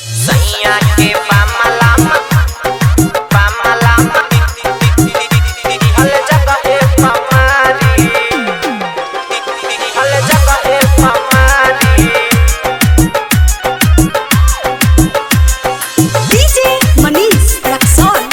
सैया के पामलामा पामलामा हल जगह पमारी हल जगह पमारी DJ Manish Raxon.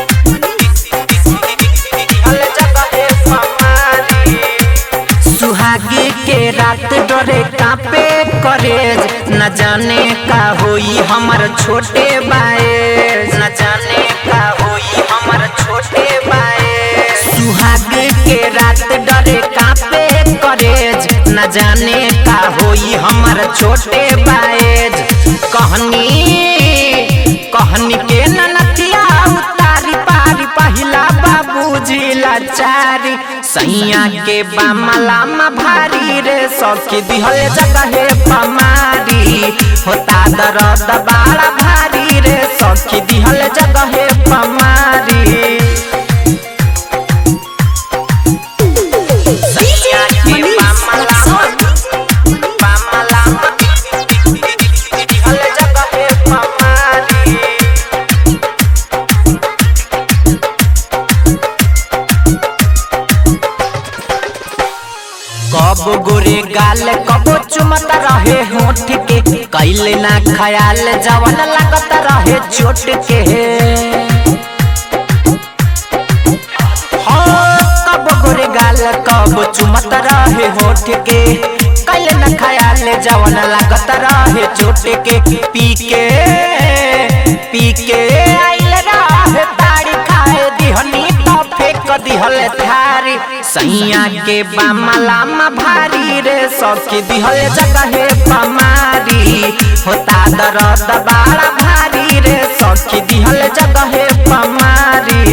हल जगह पमारी सुहागी के रात डरे कापे करेज न जाने का होई हमर छोटे बाए न जाने का होई हमर छोटे बाए सुहागी के रात डरे कापे करेज न जाने का होई हमर छोटे बाएज कहनी कहनी के ननतिया उतारी पारी पहिला बाबूजी लाचारी सैया के बामलामा भारी रे सखी दिहल जगहे पमारी होता दर्द बाड़ा भारी रे सखी दिहल जगहे पमारी सैया के Manish बामलामा Raxon. पामलामा दिहल जगहे पमारी कब गोरे गाल कबो चुमत रहे होठ के कैले ना खयाल जवन लगत रहे चोट के हाँ, कब गोरे गाल कब चुमत रहे होठ के कैले ना खयाल जवन लगत रहे चोट के पी के पी के आइल रहे ताड़ी खाए दिहनी तो फेंक दिहल थारी सैया के बामलामा भारी रे सखी दिहल जगहे पमारी होता दर्द बाड़ा भारी रे सखी दिहल जगहे पमारी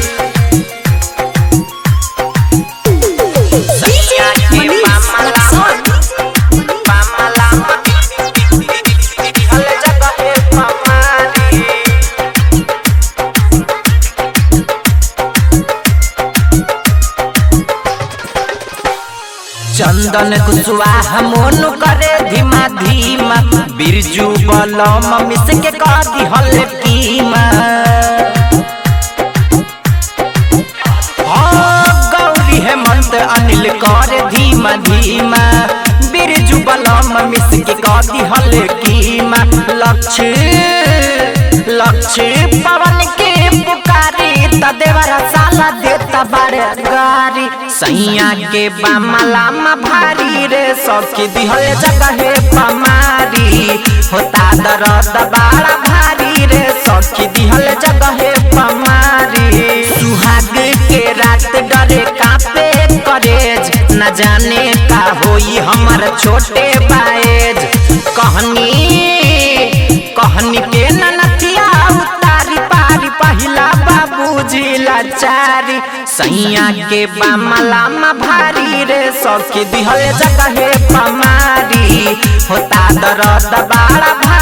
सैया के Manish बामलामा Raxon. पामलामा दिहल जगहे पमारी चंदन कुशवाहा मोन करे धीमा धीमा बिरजू बलम मिस के कह दिहल कीमा हाँ, गौरी हेमंत अनिल कर धीमा धीमा बिरजू बलम मिस के कह दिहल कीमा लक्ष्य लक्ष्य पवन के पुकारी त देवरा साला देता बारे गारी सैया के बामलामा भारी रे सखी दिहल जगहे पमारी होता दर्द बाड़ा भारी रे सखी दिहल जगहे पमारी सुहाग के रात डरे कापे करेज न जाने का होई हमर छोटे बाएज कहनी कहनी के ननतिया उतारी पारी पहिला बाबूजी लाचारी सैया के बामलामा भारी रे सखी दिहल जगहे पमारी होता दर्द बाड़ा भारी